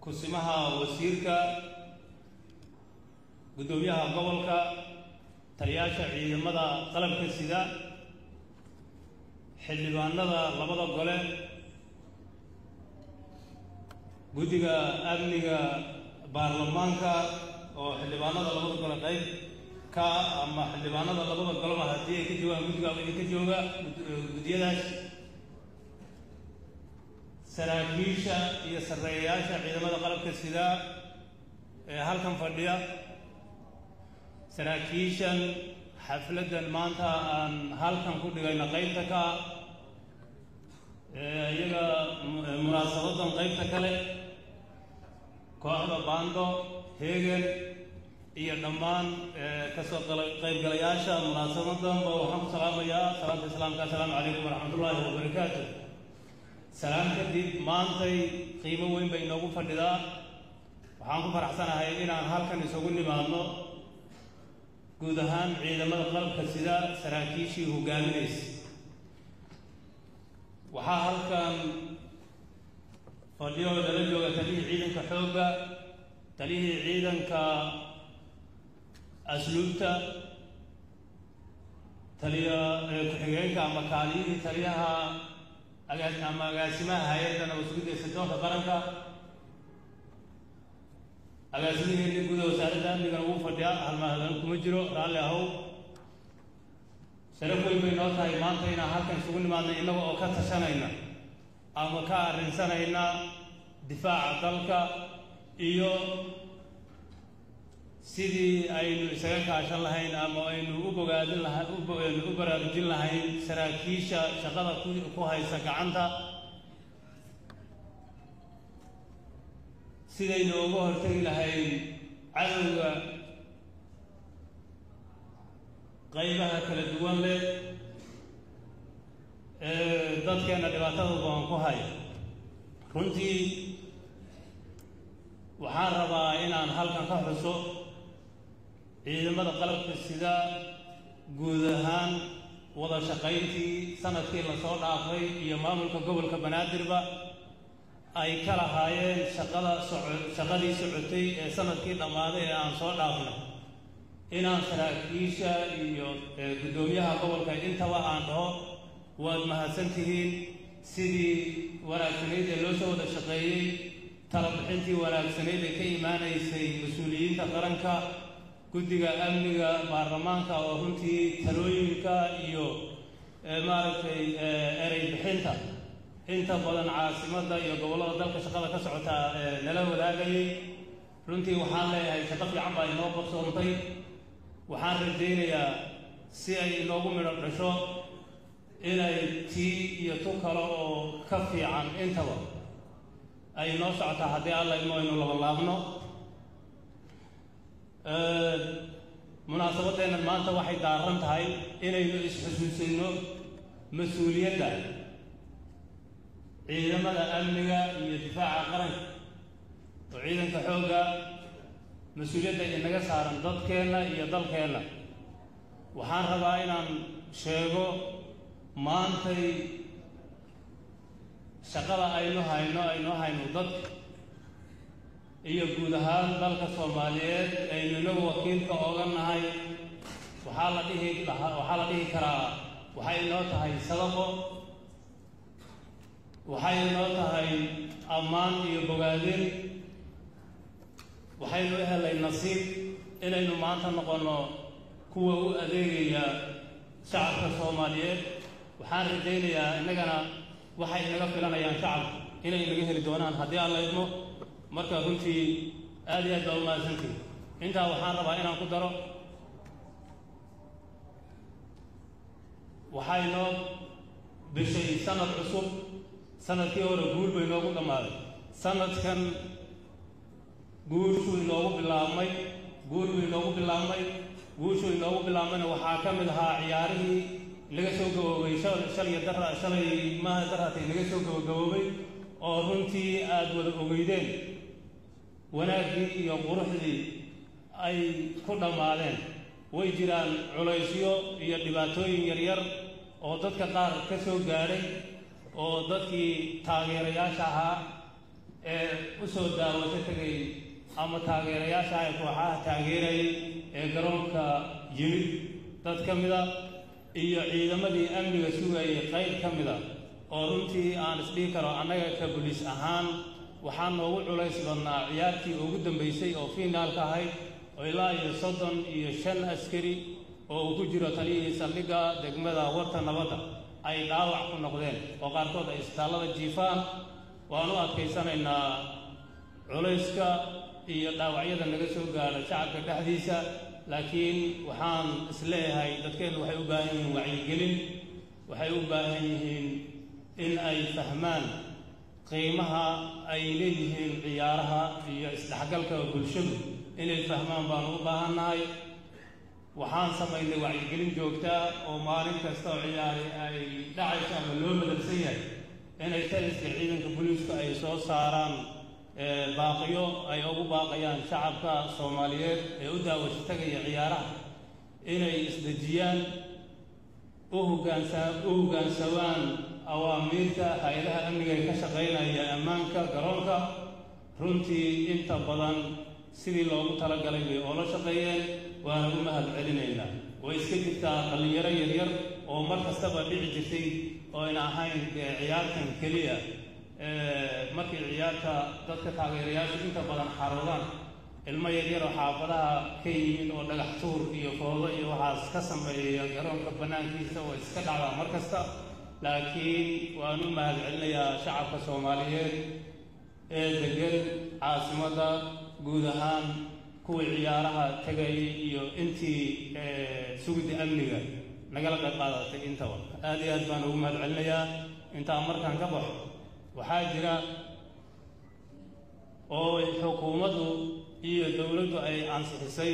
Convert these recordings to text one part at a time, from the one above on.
kusimaha wasiirka guddoomiyaha gobolka taliyaasha ciidamada qalabka sida xildhibaanada labada gole guddiga amniga baarlamaanka oo xildhibaanada labada gole qayb ka ama xildhibaanada labada goleba haddii ay ka joogaan guddiga idinka jooga guddiyadaas saraakiisha iyo sarreeyayaasha ciidamada qalabka sida ee halkan fadhiya saraakiishan xafladdan maanta aan halkan ku dhigayna qaybta ka iyaga munaasabadan qaybta kale kooxda baando heegen iyo dhammaan kasoo qaybgalayaasha munaasabadanba waxaan ku salaamayaa salaanta islaamka assalaamu calaykum waraxmatullaahi wabarakaatu salaam kadib maantay qiimo weyn bay inoogu fadhidaa waxaan ku faraxsanahay inaan halkan isugu nimaadno guud ahaan ciidamada qalabka sida saraakiishii hogaaminaysa waxaa halkan fadhiyo nala jooga taliyihii ciidanka xoogga taliyihii ciidanka asluubta taliya ku-xigeenka ama kaaliyihii taliyaha ama agaasimaha hay-adda nabadgudda ee sirdoonka qaranka agaasimiheenni guda wasaaradda amnigana wuu fadhiyaa halmaadan kuma jiro raalli ahow sharaf weyn bay noo tahay maanta inaan halkan isugu nimaadna innaga oo ka tashanayna ama ka arrinsanayna difaaca dalka iyo sidii aynu isaga kaashan lahayn ama aynu u bogaadin laha u baraarujin lahayn saraakiisha shaqada ku haysa gacanta sidaynu uga hortegi lahayn cadowga qaybaha kala duwan leh ee dadkeenna dhibaatada badan ku haya runtii waxaan rabaa inaan halkan ka xuso ciidamada qalabka sida guud ahaan wada shaqayntii sanadkii lasoo dhaafay iyo maamulka gobolka banaadirba ay ka lahaayeen shaqada soco shaqadii socotay ee sanadkii dhammaaday ee aan soo dhaafnay inaan saraakiisha iyo guddoomiyaha gobolka intaba aan dhaho waad mahadsan tihiin sidii wanaagsanayd ee loo soo wada shaqeeyey talabixintii wanaagsanayd ee ka imaanaysay mas-uuliyiinta qaranka guddiga amniga baarlamaanka oo runtii talooyinka iyo maaragtay erey bixinta inta badan caasimadda iyo gobollada dalka shaqada ka socota nala wadaagayay runtii waxaan leeyahay shaqo fiican baa inoo qarsoontay waxaan rajaynayaa si ay inoogu midho dhasho inay tii iyo tu kale oo ka fiican intaba ay inoo socotaa haddii alla imo aynu labalaabno munaasabadeennan maanta waxay daaran tahay inaynu isxusuusinno mas-uuliyadda ciidamada amniga iyo difaaca qaranka oo ciidanka xoogga mas-uuliyadda inaga saaran dadkeenna iyo dalkeenna waxaan rabaa inaan sheego maantay shaqada aynu hayno aynu hayno dadka iyo guud ahaan dalka soomaaliyeed aynu inagu wakiilka ooga nahay waxaa la dhihi lahaa waxaa la dhihi karaa waxay inoo tahay sadaqo waxay inoo tahay ammaan iyo bogaadin waxaynu u helay nasiib inaynu maanta noqonno kuwa u adeegaya shacabka soomaaliyeed waxaan rajaynayaa innagana waxay inaga filanayaan shacabka inay inaga heli doonaan haddii aan la idmo marka runtii aad iyo aad baa u mahadsantihi intaa waxaan rabaa inaan ku daro waxaa inoo bishay sanad cusub sanadkii hore guul bay inoogu dhammaaday sanadkan guushuu inoogu bilaabmay guul buu inoogu bilaabmay guushuu inoogu bilaabmayna waxaa ka mid ahaa ciyaarihii laga soo gaboobay shalya dara shalay maaha darhatay laga soo gabagaboobay oo runtii aada wada ogeydeen wanaaggii iyo quruxdii ay ku dhammaadeen way jiraan culaysyo iyo dhibaatooyin yaryar oo dadka qaar ka soo gaadhay oo dadkii taageerayaasha ahaa ee u u soo daawato tegay ama taageerayaasha ay kooxaha taageerayay ee garoonka yimid dad ka mida iyo ciidamadii amniga sugayay qayb ka mida oo runtii aan isdhihi karo annaga ka buliis ahaan waxaa noogu culays badnaa ciyaartii ugu dambaysay oo fiinaalka ahayd oo ilaa iyo soddon iyo shan askari oo uu ku jiro taliyihii saldhigga degmada warta nabadda ay dhaawac ku noqdeen oo qaarkood ay isbitaallada jiifaan waan u adkaysanaynaa culayska iyo dhaawacyada naga soo gaadha shacabka dhexdiisa laakiin waxaan isleeyahay dadkeennu waxay u baahan yihiin wacyigelin waxay u baahan yihiin in ay fahmaan qiimaha ay leeyihiin ciyaaraha iyo isdhexgalka bulshadu inay fahmaan baanu u baahannahay waxaan samaynay wacyigelin joogtaa oo maalin kasta oo ciyaari ay dhacayso ama loo madalsan yahay inay taliska ciidanka booliisku ay soo saaraan baaqiyo ay ugu baaqayaan shacabka soomaaliyeed ee u daawasho tagaya ciyaaraha inay isdejiyaan u hogaansa u hoggaansamaan awaamiirta hay-adaha amniga ee ka shaqaynaya ammaanka garoonka runtii inta badan sidii loogu talagalay bay oola shaqeeyeen waana u mahad celinaynaa way iska jirtaa dhallinyaro yaryar oo mar kastaba dhici jirtay oo ayna ahayn dee ciyaartan keliya markii ciyaarta dadka taageerayaashu inta badan xaroodaan ilmo yaryar oo xaafadaha ka yimid oo dhagax tuur iyo foodo iyo waxaas ka sameeya garoonka bannaankiisa oo iska dhacdaa mar kasta laakiin waan u mahad celinayaa shacabka soomaaliyeed ee degan caasimadda guud ahaan kuwii ciyaaraha tegayay iyo intii sugidda amniga nagala qayb qaadatay intaba aad iyo aad baan ugu mahad celinayaa intaan markaan ka baxo waxaa jira oo xukuumaddu iyo dowladdu ay ansixisay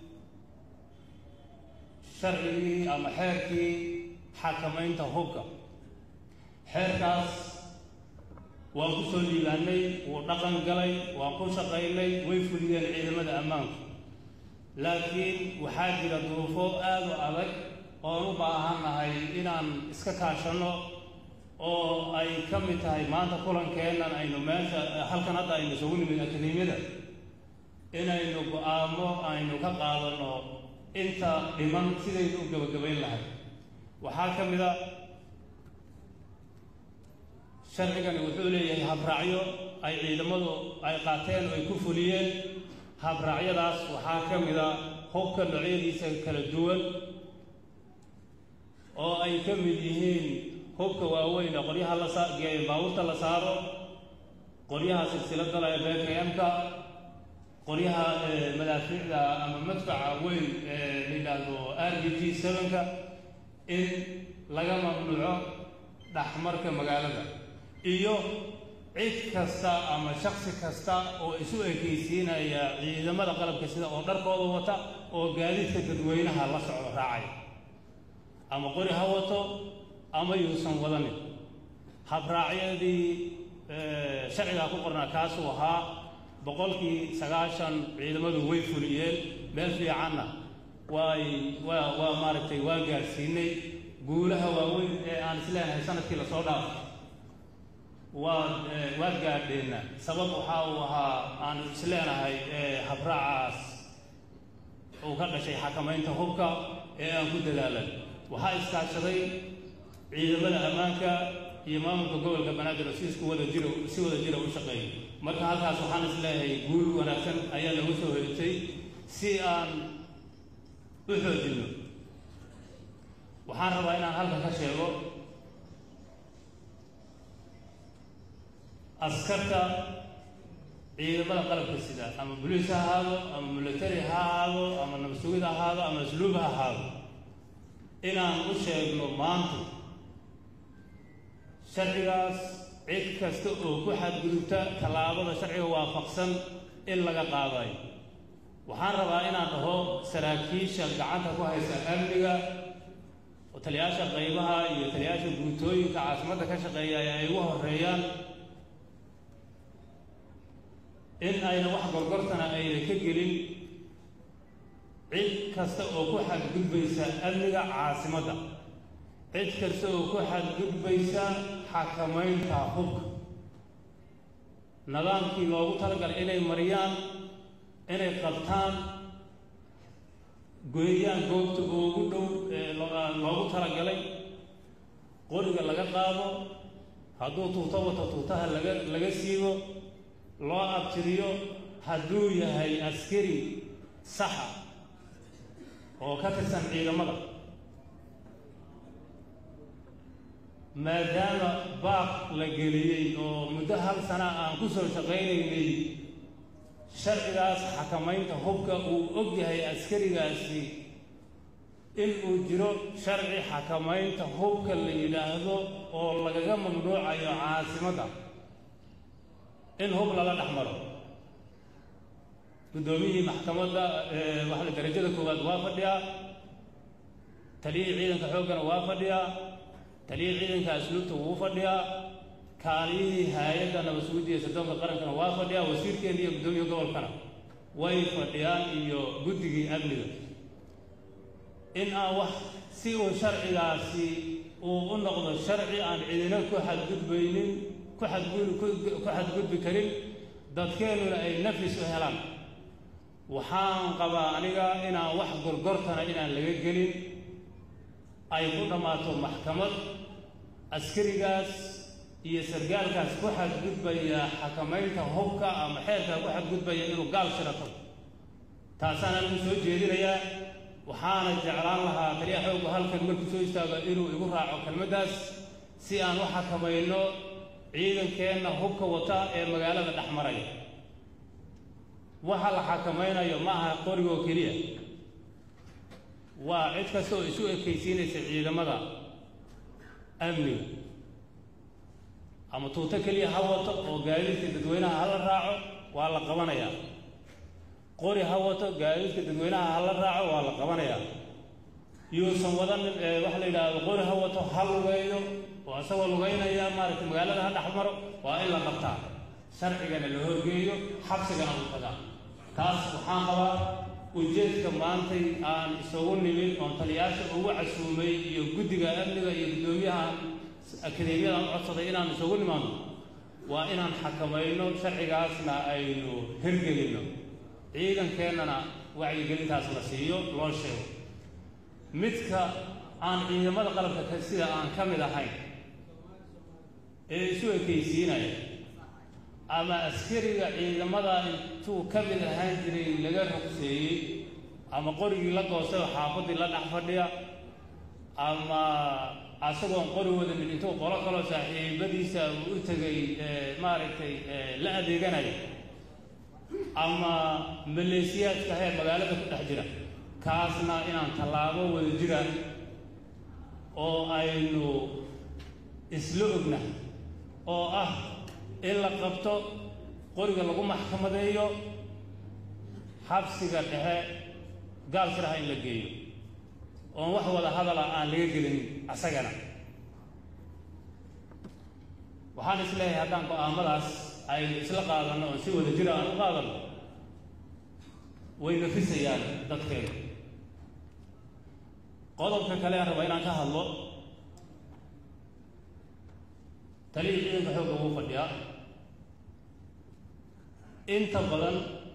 sharcigii ama xeerkii xakamaynta hubka xeerkaas waan ku soo liibaanay wuu dhaqan galay waan ku shaqaynay way fuliyeen ciidamada ammaanku laakiin waxaa jira duruufo aad u adag oon u baahannahay inaan iska kaashanno oo ay ka mid tahay maanta kulankeennan aynu meesha halkan hadda aynu isugu nimid akademiyada inaynu go-aamo aynu ka qaadanno inta dhiman sidaynu u gabagabayn lahay waxaa ka mid a sharcigani wuxuu leeyahay habraacyo ay ciidamadu ay qaateen oo ay ku fuliyeen habraacyadaas waxaa ka mid a hubka noocyadiisa kala duwan oo ay ka mid yihiin hubka waaweyn ee qoryaha la sageeyo baabuurta la saaro qoryaha silsilada la ee bkm-ka qoryaha madaafiicda ama madfaca weyn ee la yidhaahdo r b g sevenka in laga mamnuuco dhexmarka magaalada iyo cid kasta ama shaksi kasta oo isu ekaysiinaya ciidamada qalabka sida oo dharkooda wata oo gaadiidka dadweynaha la socdo raacay ama qori ha wato ama yuusan wadanin habraacyadii sharcigaa ku qornaa kaasuu ahaa boqolkii sagaashan ciidamadu way fuliyeen meel fiicanna waay waa waa maaragtay waan gaadhsiinay guulaha waaweyn ee aan isleenahay sanadkii lasoo dhaafo waad waad gaadheenna sabab waxaa uu ahaa aan isleenahay habraacaas uu ka dhashay xakamaynta hubka ee aan ku dadaalan waxaa iskaashaday ciidamada ammaanka iyo maamulka gobolka banaadir oo si isku wada jiro si wada jira u shaqeeya marka halkaas waxaan isleeyahay guul wanaagsan ayaa lagu soo hoytay si aan u xoojinno waxaan rabaa inaan halkan ka sheego askarta ciidamada qalabka sida ama boliis ha ahaado ama military ha ahaado ama nabsugid ha ahaado ama asluub ha ahaado inaan u sheegno maanta sharcigaas cid kasta oo ku xadgudubta tallaabada sharciga waafaqsan in laga qaadayo waxaan rabaa inaan dhaho saraakiisha gacanta ku haysa amniga oo taliyaasha qaybaha iyo taliyaasha guutooyinka caasimadda ka shaqeeya ay ugu horeeyaan in ayna wax gorgortana ayna ka gelin cid kasta oo ku xadgudbaysa amniga caasimadda cid kasta oo ku xadgudbaysa xakamaynta hubka nidaamkii loogu talagalay inay mariyaan inay qabtaan gooyaan goobta ugu dhow ee loogu talagalay qoriga laga qaado hadduu tuuto wato tuutaha laga laga siibo loo abtiriyo hadduu yahay askari saxa oo ka tirsan ciidamada maadaama baaq la geliyey oo muddo hal sana aan ku soo shaqaynaynay sharcigaas xakamaynta hubka uu og yahay askarigaasi in uu jiro sharci xakamaynta hubka la yidhaahdo oo lagaga mamnuucayo caasimadda in hub laga dhex maro guddoomiyihii maxkamadda waxla darajada koowaad waa fadhiyaa taliyihii ciidanka xooggana waa fadhiyaa taliyihii ciidanka asluubta wuu fadhiyaa kaaliyihii hay-adda nabadsugudiya sirdoonka qarankana waa fadhiyaa wasiirkeena iyo guddoomiya gobolkana way fadhiyaan iyo guddigii amniga in aan wax si uu sharcigaasi uu u noqdo sharci aan cidina ku xadgudbaynin ku xadgud ku xadgudbi karin dadkeennuna ay nafis u helaan waxaan qabaa aniga inaan wax gorgortana inaan laga gelin ay ku dhammaato maxkamad askarigaas iyo sargaalkaas ku xadgudbaya xakamaynta hubka ama xeerkaa ku xadgudbaya inuu gaal shirato taasaan anigu soo jeedinayaa waxaana jeclaan lahaa taliya xoogga halkan markuu soo istaago inuu igu raaco kelmaddaas si aan u xakamayno ciidankeenna hubka wata ee magaalada dhex maraya waxa la xakamaynayo ma aha qorigoo keliya waa cid kasta oo isu ekaysiinaysa ciidamada amniga ama tuuto keliya ha wato oo gaadiidka dadweynaha hala raaco waa la qabanayaa qori ha wato gaadiidka dadweynaha hala raaco waa la qabanayaa yuusan wadanin waxa la yidhaahdo qori ha wato ha lugeeyo oo isagoo lugeynaya maaragtay magaalada ha dhex maro waa in la qabtaa sharcigana la horgeeyo xabsigana u tagaa taas waxaan qabaa ujeedka maantay aan isagu nimin oon taliyaasha ugu casuumay iyo guddiga amniga iyo guddoomiyaha akadeemiyadaan u codsaday inaan isugu nimaano waa inaan xakamayno sharcigaasna aynu hirgelinno ciidankeennana wacyigelintaas la siiyo loo sheego midka aan ciidamada qalabka ka sida aan ka mid ahayn ee isu ekaysiinaya ama askariga ciidamada intuu ka mid ahaan jiray laga rugseeyey ama qorigii la goostay oo xaafaddii la dhex fadhiya ama asagoon qori wadanin intuu qolo kaloo saaxiibadiisa uu u tegay maaragtay la adeeganaya ama maleesiyaadka heer magaalada ku dhex jira kaasna inaan tallaabo wada jiraan oo aynu isla ogna oo ah in la qabto qoriga lagu maxkamadeeyo xabsiga dhexe gaal shiraha in la geeyo oon wax wada hadala aan laga gelin asagana waxaan is leeyahay haddaan go-aamadaas aynu isla qaadanno oon si wada jira aan u qaadanno way nafisayaan dadkeenu qodobka kale aan raba inaan ka hadlo taliyii ciidanka xoogga wuu fadhiyaa inta badan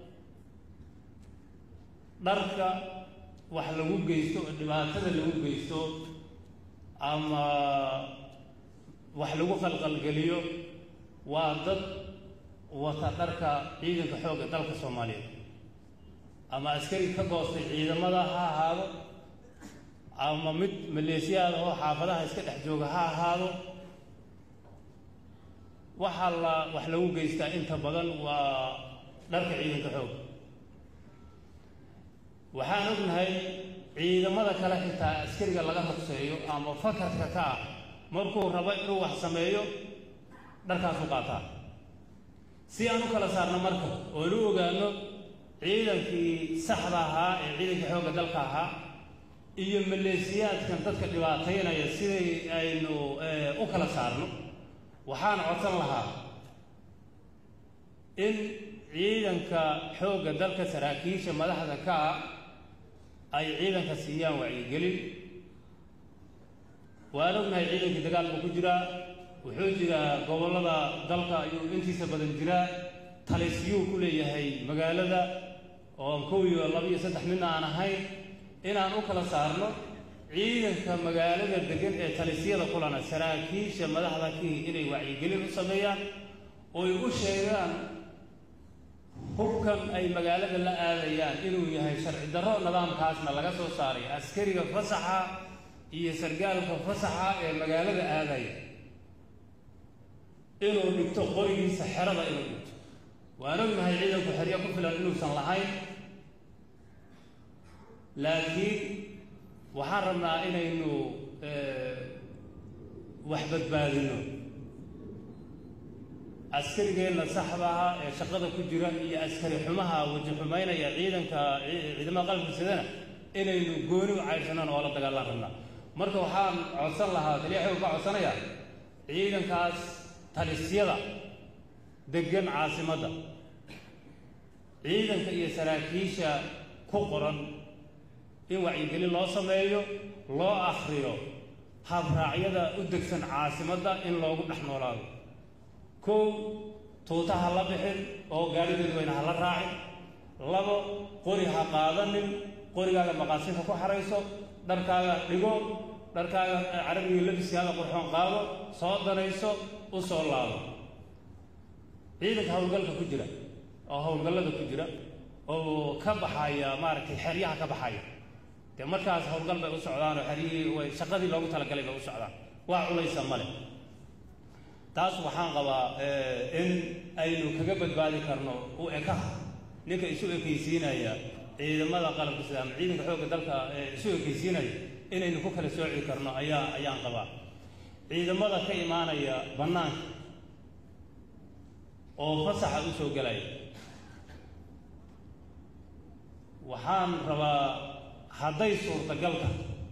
dharka wax lagu geysto oo dhibaatada lagu geysto ama wax lagu qalqalgeliyo waa dad wata dharka ciidanka xoogga dalka soomaaliyeed ama askari ka goostay ciidamada ha ahaado ama mid maleesiyaada oo xaafadaha iska dhex jooga ha ahaado waxaa la wax lagu geystaa inta badan waa dharka ciidanka xoog waxaan ognahay ciidamada kale xitaa askariga laga rugseeyo ama fakarka ka ah markuu rabo inuu wax sameeyo dharkaasu qaataa si aan u kala saarno marka oon u ogaano ciidankii saxda ahaa ee ciidanka xoogga dalka ahaa iyo maleesiyaadkan dadka dhibaataynaya siday aynu u kala saarno waxaan codsan lahaa in ciidanka xoogga dalka saraakiisha madaxda ka ah ay ciidanka siiyaan wacyigelin waan ognahay ciidankii dagaal buu ku jiraa wuxuu jiraa gobollada dalka ayuu intiisa badan jiraa talisyuu ku leeyahay magaalada oo kow iyo laba iyo saddex midna aan ahayn inaan u kala saarno ciidanka magaalada degan ee talisyada kulana saraakiisha madaxda kii inay wacyigelin u sameeyaan oy u sheegaan hubkan ay magaalada la aadayaan inuu yahay sharci darro nidaamkaasna laga soo saaray askariga fasaxa iyo sargaalka fasaxa ee magaalada aadaya inuu dhigto qorigiisa xerada inuu dhigto waan ognahay ciidanku xeryo ku filan inuusan lahayn laakiin waxaan rabnaa inaynu wax badbaadino askarigeenna saxda ah ee shaqada ku jira iyo askari xumaha waji xumaynaya ciidanka ciidamada qalabka sidana inaynu gooni u caydhsanaan oo la dagaalaan rabnaa marka waxaan codsan lahaa taliya xew ka codsanaya ciidankaas talisyada degan caasimadda ciidanka iyo saraakiisha ku qoran in wacyigelin loo sameeyo loo akhriyo habraacyada u degsan caasimadda in loogu dhex noolaado kow tuuta ha la bixin oo gaari dadweyne ha la raacin labo qori ha qaadanin qorigaaga maqaasinka ku xarayso dharkaaga dhigo dharkaaga carabiga labiskaaga qurxoon qaado soo danayso u soo laabo ciidanka howlgalka ku jira oo howlgallada ku jira oo ka baxaya maaragtay xeryaha ka baxaya dee markaas howlgal bay u socdaan oo xeryihii way shaqadii loogu talagalay bay u socdaan waa culaysa male taas waxaan qabaa in aynu kaga badbaadi karno u ekaha ninka isu ekaysiinaya ciidamada qalabka sida ama ciidanka xoogga dalka ee isu ekaysiinaya inaynu ku kala sooci karno ayaa ayaan qabaa ciidamada ka imaanaya bannaanka oo fasaxa u soo gelaya waxaan rabaa hadday suurtagalka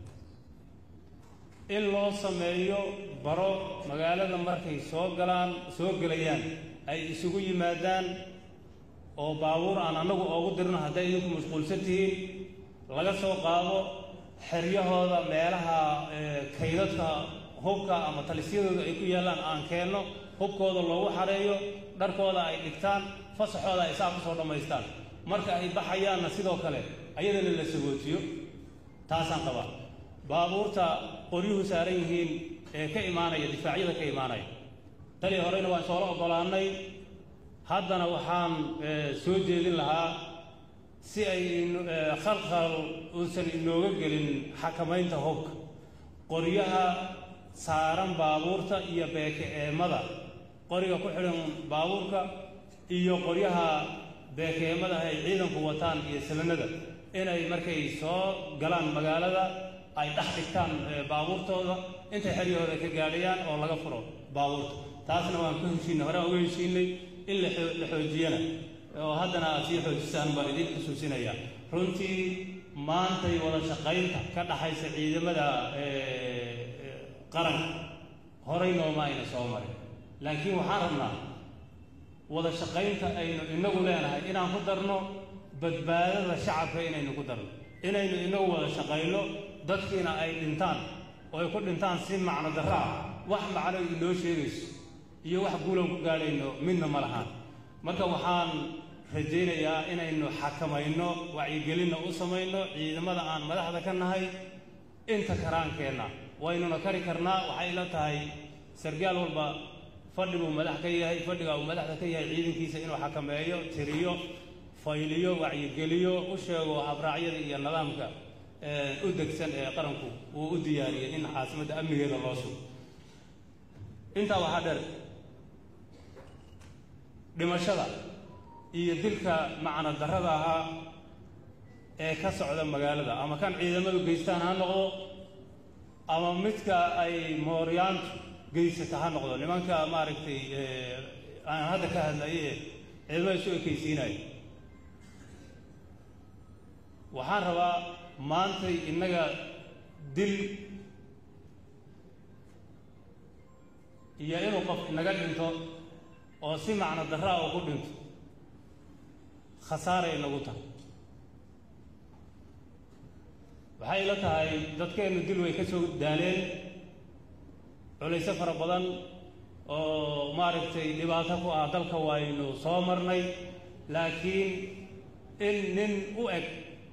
in loo sameeyo baro magaalada markay soo galaan soo gelayaan ay isugu yimaadaan oo baabuur aan annagu oogu dirno hadday idinku mashquulsan tihiin laga soo qaado xeryahooda meelaha kaydadka hubka ama talisyadooda ay ku yaallaan aan keenno hubkooda loogu xareeyo dharkooda ay dhigtaan fasaxooda ay saa ku soo dhammaystaan marka ay baxayaanna sidoo kale ayadana la sagootiyo taasaan qabaa baabuurta qoryuhu saaran yihiin ee ka imaanaya difaacyada ka imaanaya tali horeyna waan soola oggolaannay haddana waxaan soo jeedin lahaa si ay khalkhal uusan inooga gelin xakamaynta hubka qoryaha saaran baabuurta iyo beeke eemada qoriga ku xidhan baabuurka iyo qoryaha beekeemada ay ciidanku wataan iyo sabanada inay markay soo galaan magaalada ay dhex dhigtaan baabuurtooda intay xeryahooda ka gaadhayaan oo laga furo baabuurta taasna waan ka heshiinay horaan uga heshiinay in la xoojiyana oo haddana aad sii xoojisaan baan idin xusuusinayaa runtii maantay wada shaqaynta ka dhaxaysa ciidamada qaranka horay nooma ayna soo marin laakiin waxaan rabnaa wada shaqaynta aynu inagu leenahay inaan ku darno badbaadada shacabka inaynu ku darno inaynu inagu wada shaqayno dadkiina ay dhintaan oo ay ku dhintaan si macno darro ah wax macno inoo sheegayso iyo wax guulan ku gaadhayno midna ma lahaan marka waxaan rajaynayaa inaynu xakamayno wacyigelinna u samayno ciidamada aan madaxda ka nahay inta karaankeenna waynuna kari karnaa waxay ila tahay sargaal walba fadhi buu madax ka yahay fadhiga uu madaxda ka yahay ciidankiisa inuu xakameeyo tiriyo fayliyo wacyigeliyo u sheego habraacyada iyo nidaamka u degsan ee qaranku uu u diyaariyey in caasimadda amnigeeda loo sugo intaa waxaa dheer dhimashada iyo dilka macno darrada ahaa ee ka socda magaalada ama kan ciidamadu geystaan ha noqdo ama midka ay mooryaantu geysata ha noqdo nimanka maaragtay aan hadda ka hadlaye ee ciidamada isu ekaysiinaya waxaan rabaa maantay innaga dil iyo inuu qof inaga dhinto oo si macno darraa uu ku dhinto khasaaray inagu tahay waxay ila tahay dadkeennu dil way ka soo daaleen culayso fara badan oo maaragtay dhibaato ku ah dalka waynu soo marnay laakiin in nin u eg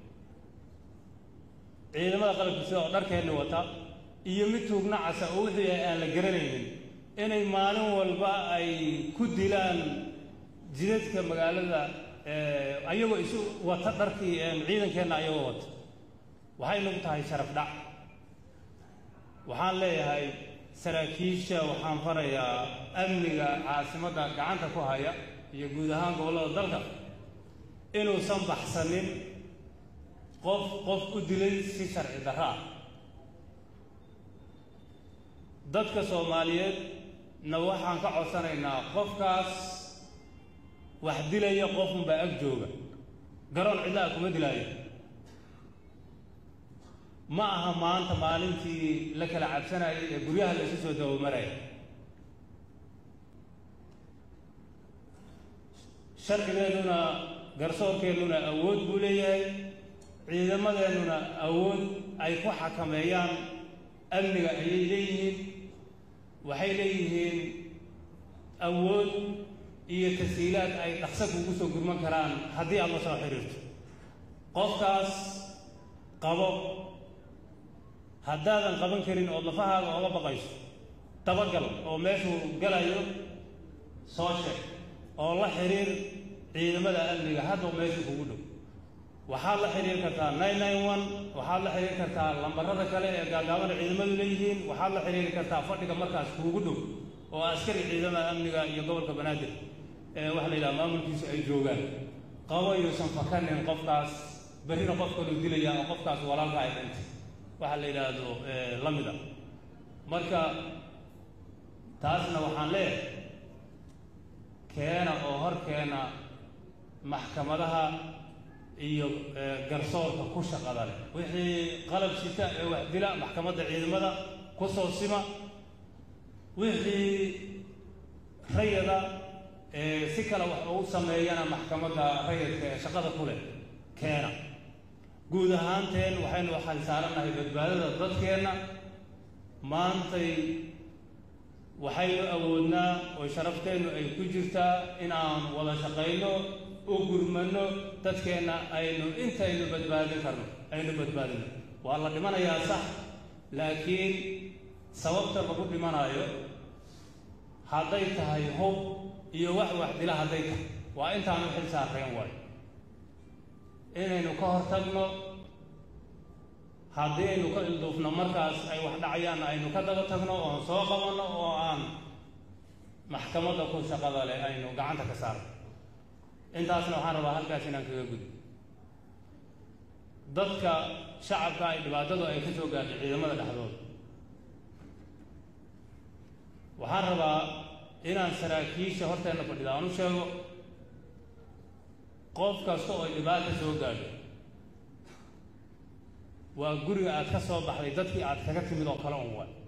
ciidamada qalabka sida oo dharkeenna wata iyo mid tuugna casa oo wixii yahay aan la garanaynin inay maalin walba ay ku dilaan jidadka magaalada ayagoo isu wata dharkii ciidankeenna ayagoo wata waxay nagu tahay sharaf dhac waxaan leeyahay saraakiisha waxaan farayaa amniga caasimadda gacanta ku haya iyo guud ahaan gobollada dalka inuusan baxsanin qof qof u dilay si sharci darro ah dadka soomaaliyeed na waxaan ka codsanaynaa qofkaas wax dilaya qofunbaa ag jooga garoon cidlaha kuma dilaayo ma aha maanta maalintii la kala cabsanayay ee guryaha la isu soo dabamaraya sharcigeennuna garsoorkeennuna awood buu leeyahay ciidamadeennuna awood ay ku xakameeyaan amniga ayay leeyihiin waxay leeyihiin awood iyo tasiilaad ay dhaqso kugu soo gurman karaan haddii aad la soo xiriirto qofkaas qabo haddaadan qaban karin ood lafahaaga oga baqayso dabagal oo meeshuu galayo soo sheeg oo la xiriir ciidamada amniga hadda meeshu kugu dhow waxaad la xiriiri kartaa nine nine one waxaad la xiriiri kartaa lambarada kale ee gaagaabana ciidamadu leeyihiin waxaad la xiriiri kartaa fadhiga markaas kuugu dhow oo askari ciidamada amniga iyo gobolka banaadir ee waxa la yidhaha maamulkiisu ay joogaan qabo yuusan fakanin qofkaas berrina qof kaluu dilaya oo qofkaas walaalka ay dhintay waxa la yidhaahdo la mida marka taasna waxaan leeyahay keena oo hor keena maxkamadaha iyo garsoorka ku shaqada leh wixii qalab sita ee wax dila maxkamadda ciidamada ku soo sima wixii rayada ee si kale wax ugu sameeyana maxkamadda rayadka ee shaqada ku leh keena guud ahaanteen waxaynu waxaan saaranahay badbaadada dadkeenna maantay waxaynu awoodnaa oo sharafteennu ay ku jirtaa in aan wada shaqayno u gurmano dadkeenna aynu intaynu badbaadin karno aynu badbaadino waa la dhimanayaa sax laakiin sababta lagu dhimanaayo hadday tahay hub iyo wax wax dila hadday tahay waa intaanu xil saareen waayo inaynu ka hor tagno haddii aynu ka ilduufno markaas ay wax dhacayaan aynu ka daba tagno oon soo qabanno oo aan maxkamadda ku shaqada leh aynu gacanta ka saarno intaasna waxaan rabaa halkaas inaan kaga gudbo dadka shacabka ay dhibaatadu ay ka soo gaartay ciidamada dhexdooda waxaan rabaa inaan saraakiisha horteenna fadhida aan u sheego qof kasta oo dhibaata soo gaadho waa guriga aad ka soo baxday dadkii aad kaga timid oo kale un waay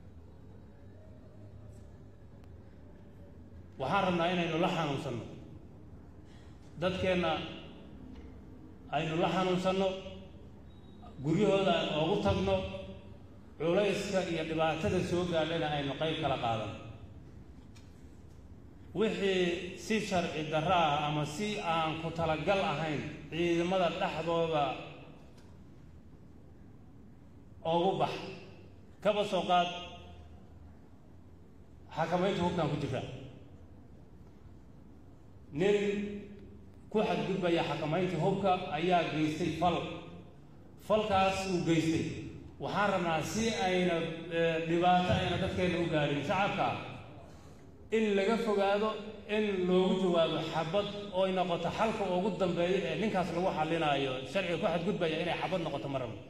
waxaan rabnaa inaynu la xanuunsanno dadkeenna aynu la xanuunsanno guryahooda aan oogu tagno culayska iyo dhibaatada soo gaadhana aynu qayb kala qaadano wixii si sharci darro ah ama si aan ku talagal ahayn ciidamada dhexdooda oogu bax kaba soo qaad xakamaynta hubkaan ku jirtaa nin ku xadgudbaya xakamaynta hubka ayaa geystay fal falkaas uu geystay waxaan rabnaa si ayna dhibaato ayna dadkeenna u gaadhin shacabka in laga fogaado in loogu jawaabo xabad ooy noqoto xalka ugu dambeeyo ee ninkaas lagu xalinaayo sharciga ku xadgudbaya inay xabad noqoto ma rabo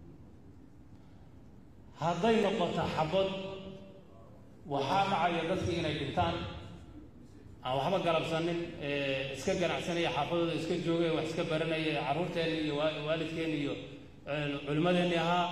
hadday noqoto xabad waxaa dhacaya dadkii inay dhintaan aan waxba galabsanin iska ganacsanaya xaafadooda iska joogay wax iska baranaya carruurteenni iyo waalidkeenni iyo culimmadeenni ahaa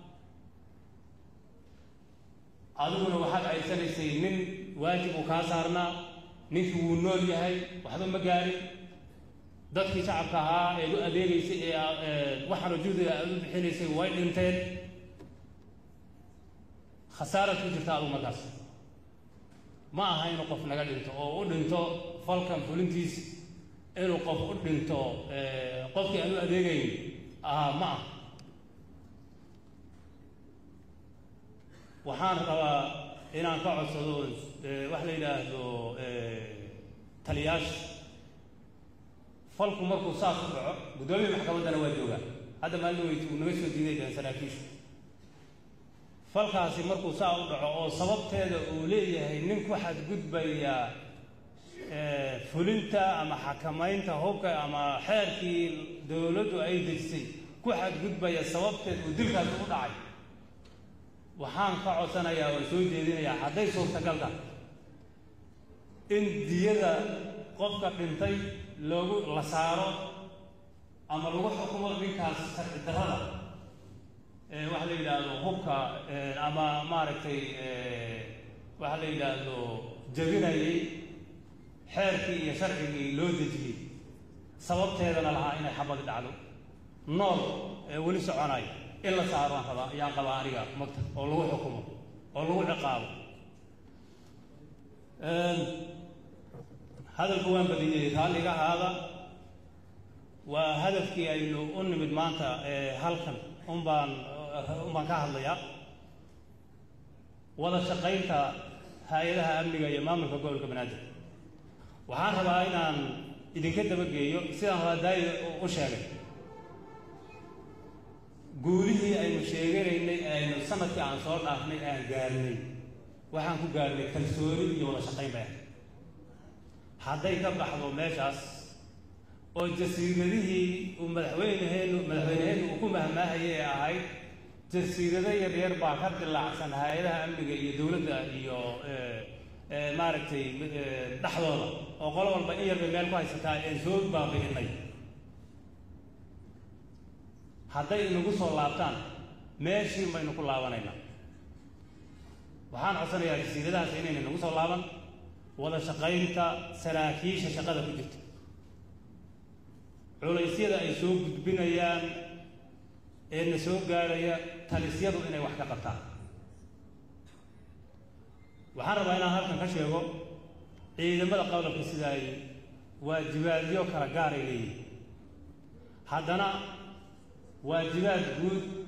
adiguna waxaad aysanaysay nin waajib uu kaa saarnaa ninkii wuu nool yahay waxba ma gaarin dadkii shacabka ahaa eed u adeegaysay ee waxaana juhdiga aad u bixinaysay way dhinteen khasaarad ku jirta adugu markaas ma aha inuu qof naga dhinto oo u dhinto falkan fulintiis inuu qof u dhinto qofkii aan u adeegayn ahaa ma ah waxaan rabaa inaan ka codsado wax la yidhaahdo taliyaasha falku markuu saas u dhaco guddoomiya maxkamaddana waa joogaa hadda maalin weyt uu naga soo diiday dhahan saraakiishu falkaasi markuu saa u dhaco oo sababteeda uu leeyahay nin ku xadgudbaya fulinta ama xakamaynta hubka ama xeerkii dowladdu ay dejisay ku xadgudbaya sababteed uu dilkaasi u dhacay waxaan ka codsanayaa oo soo jeedinayaa hadday suurtagal tahay in diyada qofka dhintay loogu la saaro ama lagu xukumo ninkaas sharci darrada waxa la yidhaahdo hubka ama maaragtay waxa la yidhaahdo jabinayay xeerkii iyo sharcigii loo dejiyey sababteedana lahaa inay xabadi dhacdo nool ee weli soconayo in la saaro aan rabaa ayaan qabaa aniga magta oo lagu xukumo oo lagu ciqaabo hadalku waan badiyey raalliga ahaada waa hadafkii aynu u nimid maanta halkan unbaan unbaan ka hadlayaa wada shaqaynta hay-adaha amniga iyo maamulka gobolka banaadir waxaan rabaa inaan idinka dabageeyo sidaan hoadaaya u sheegay guulihii aynu sheeganaynay aynu sanadkii aan soo dhaafnay aan gaarnay waxaan ku gaarnay kalsooni iyo wada shaqayn bay ahay hadday ka baxdo meeshaas oo jasiiradihii uu madaxweyneheennu madaxweyneheennu uu ku mahmaahayay ee ahayd jasiirado yaryar baa ka dilaacsan hay-adaha amniga iyo dowladda iyo maaragtay dhexdooda oo qolo walba in yarbay meel ku haysataa aan soo baabi'inay hadday inagu soo laabtaan meeshii baynu ku laabanaynaa waxaan codsanayaa jasiiradahaas inayna nagu soo laaban wada shaqaynta saraakiisha shaqada ku jirta culaysyada ay soo gudbinayaan ee na soo gaadhaya talisyadu inay wax ka qabtaan waxaan rabaa inaan halkan ka sheego ciidamada qodobka sida ay waajibaadyo kala gaaray leeyihin haddana waajibaad guud